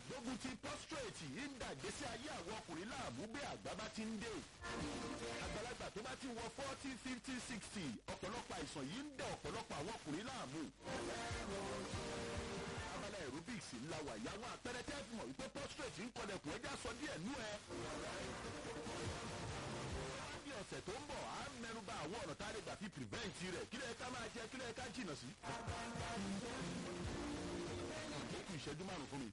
gbógun ti prostrate ń dà gbèsè ayé àwọn ọkùnrin láàmú bí àgbà bá ti ń dé àgbàlagbà tó bá ti wọ forty fifty sixty ọ̀pọ̀lọpọ̀ àìsàn yìí ń dẹ ọ̀pọ̀lọpọ̀ àwọn ọkùnrin láàmú abala aerobics ńlá wà yá wọn àpẹẹrẹ tẹ́ fi mọ̀ wípé prostrate ń kọlẹ̀kùn ẹja sọ díẹ̀ nú ẹ. ní ọ̀sẹ̀ tó ń bọ̀ á mẹ́nuba àwọn ọ̀nà tá a lè gbà fi prevent rẹ̀ kí lẹ́ẹ̀ká máa jẹ kí lẹ́ẹ̀ká jìnnà sí. ó kù ìṣẹ́jú márùn-ún fún mi.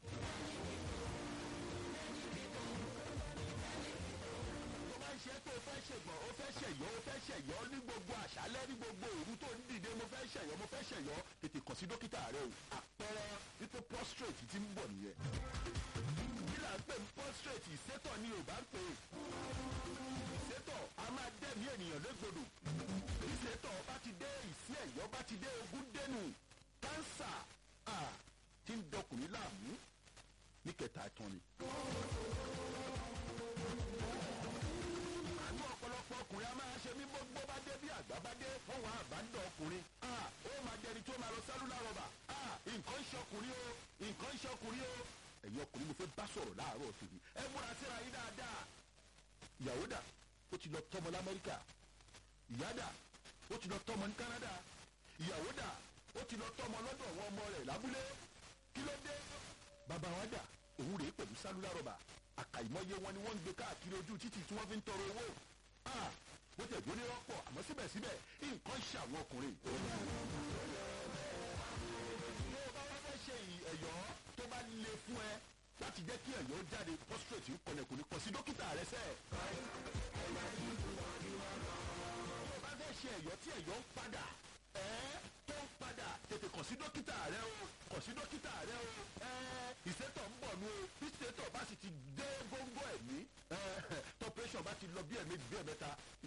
tó bá ń ṣe pé o fẹ́ ṣègbọ̀n o fẹ́ ṣẹ̀yọ́ o fẹ́ ṣẹ̀yọ́ ní gbogbo àṣálẹ́ ní gbogbo òru tó ń dìde mo fẹ́ ṣẹ̀yọ́ mo fẹ́ ṣẹ̀yọ́ tètè kàn sí dókítà rẹ o àpẹẹrẹ wípé prostrate ti ń bọ̀ nìyẹn. kí là ń pè ní prostrate ìsétọ̀ ni yorùbá ń pè é. ìsétọ̀ a máa dẹ́mi ènìyàn légbodò. ìsétọ̀ bá ti dé ìsí ẹ̀yọ́ bá ti dé ogún dẹ́nu kánsà ti ń dọkùnrin láàmú ní kẹta ìtàn ni. àánú ọ̀pọ̀lọpọ̀ ọkùnrin a máa ṣe mí gbogbo bá dé bí àgbà bá dé wọ́n wá àbádọ́ ọkùnrin. ó máa dẹni tó máa lọ sẹ́lúlà rọ̀bà. nǹkan ń ṣọkùnrin o nǹkan ń ṣọkùnrin o. ẹ̀yin ọkùnrin mo fẹ́ bá sọ̀rọ̀ láàárọ̀ tòní. ẹ múra síra yín dáadáa. ìyàwó dà ó ti lọ tọmọ lamẹ́ríkà. ìyá dà ó ti lọ tọmọ ní kánádà. ìyàwó dà ó ti lọ tọmọ lọ́dọ̀ àwọn ọmọ rẹ̀ lábúlé. kí ló dé? bàbá wa dà òun rèé pẹ̀lú sálúlà rọ̀bà àkàìmọye wọn ni wọ́n ń gbé káàkiri ojú títì tí wọ́n fi ń tọrọ owó bó tẹ̀ gbóni rọ́pọ̀ àmọ́ síbẹ̀síbẹ̀ nǹkan ṣe àwọn ọkùnrin. tó o bá wá fẹ́ ṣe ẹ̀yọ́ tó bá le fún ẹ láti jẹ́ kí ẹ̀yọ́ jáde prostrate ń kọlẹ̀ kò ní kọ sí dókítà rẹ sẹ́ẹ̀. tó o bá fẹ́ ṣe ẹ̀yọ́ tí ẹ̀yọ́ ń padà ẹ́ tó ń padà tètè kàn sí dókítà rẹ o kàn sí dókítà rẹ o ẹ́ ìsétọ̀ ń bọ̀ nu o bí ìsétọ̀ bá sì ti dé góńgó ẹ̀mí tọ́pẹ́sọ̀ bá ti lọ bí ẹ̀mí bí ẹ̀mẹ́ta